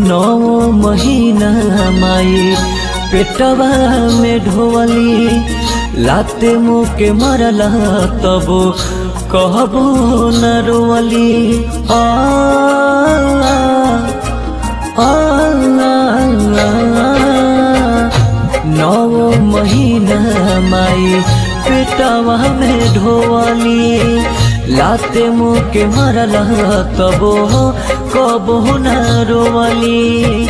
नौ महीना माई पेटवा में ढोवली लाते मुँह के मरला तब कहबो न रोवली आ आ, आ, नौ महीना माई पेटवा में ढोवली लाते मुँह के मरला तबो कबो न रोवली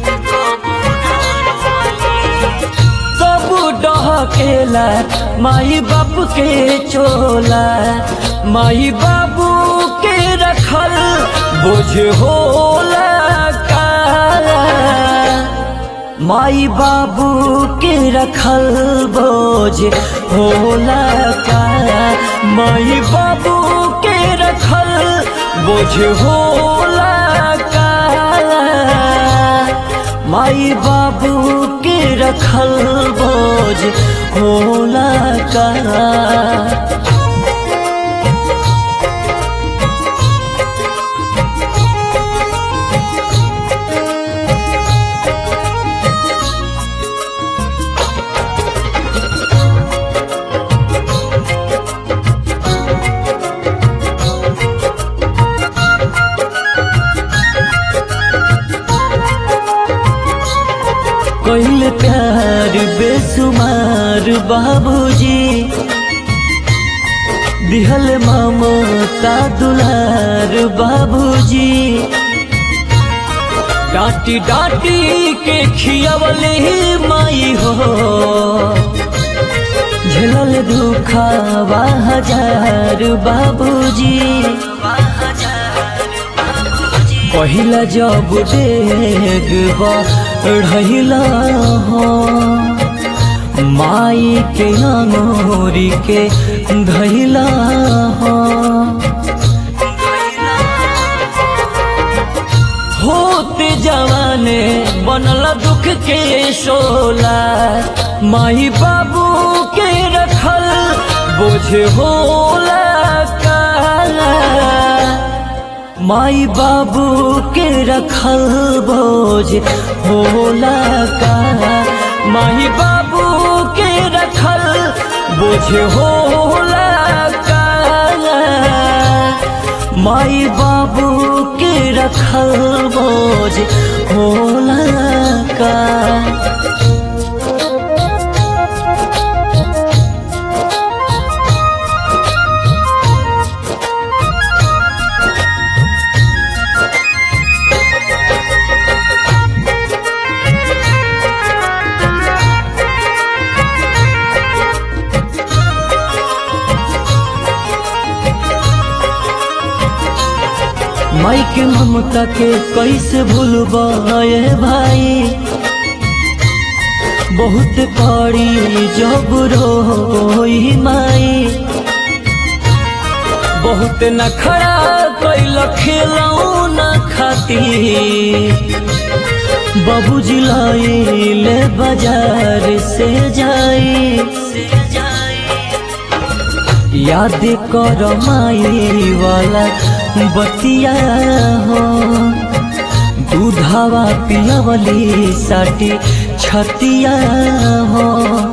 सब डहकेला माई बाप के चोला माई बाबू के रखल बोझ होला काला माई बाबू के रखल बोझ होला काला माई बाबू के रखल बोझ होला काला माई बाबू के रखल बोझ होला काला कैल प्यार बेसुमार बाबूजी दिहल ममता दुलार बाबूजी डांटी डांटी के खियावले माई हो झेलल दुखावा हजार बाबूजी पहिला जब डेग बढ़ला हो माई के अंगोरी के धैला हो होते जवाने बनल दुख के शोला माई बाबू के रखल बोझ होला काला माई बाबू के रखल बोझ होला का माई बाबू के रखल बोझ होला का माई बाबू के रखल बोझ होला का माई के ममता के कैसे भूलबाए भाई बहुत पड़ी जब रोई माई बहुत नखरा कैल खेलऊ न खाती बाबूजी लाई ले बाजार से जाई याद कर माई वाला बतिया हो दूधावा पियावली साटी छतिया हो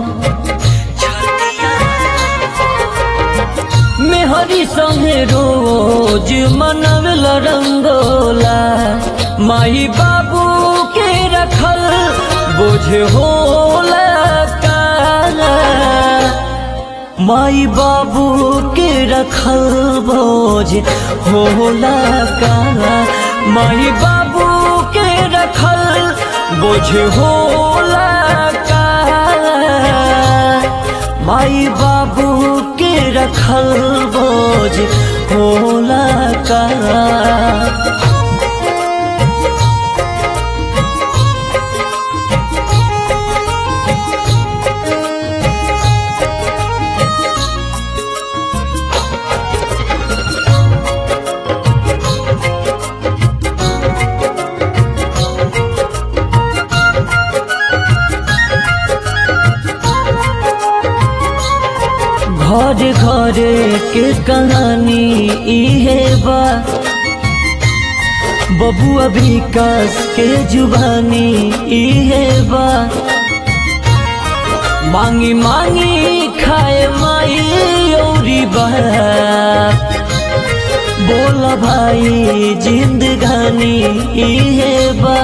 मेहरी संगे रोज मनवल रंगोला माई बाबू के रखल बोझ होला काला माई बाबू के रखल बोझ होला काला माई बाबू के रखल बोझ होला काला माई बाबू के रखल बोझ होला काला घर घर के कहानी इहे बा बबुआ विकास के जुबानी इहे बा मांगी मांगी खाए माई औरी बाप बोला भाई जिंदगानी इहे बा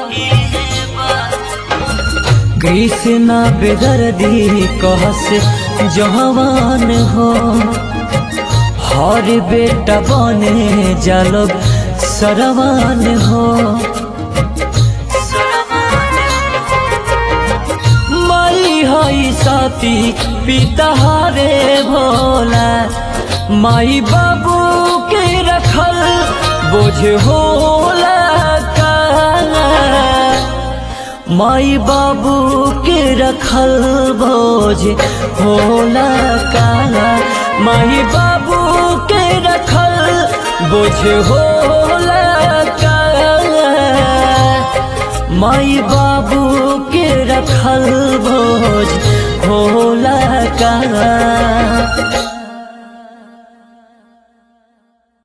कृष्णा बेदर्दी कहस जवान हो हर बेटा बने जालब सरवान हो माई हई साथी पिता हरे भोला माई बाबू के रखल बोझ होला काला माई बाबू के रखल बोझ होला काला माई बाबू के रखल बोझ होला काला माई बाबू के रखल बोझ होला काला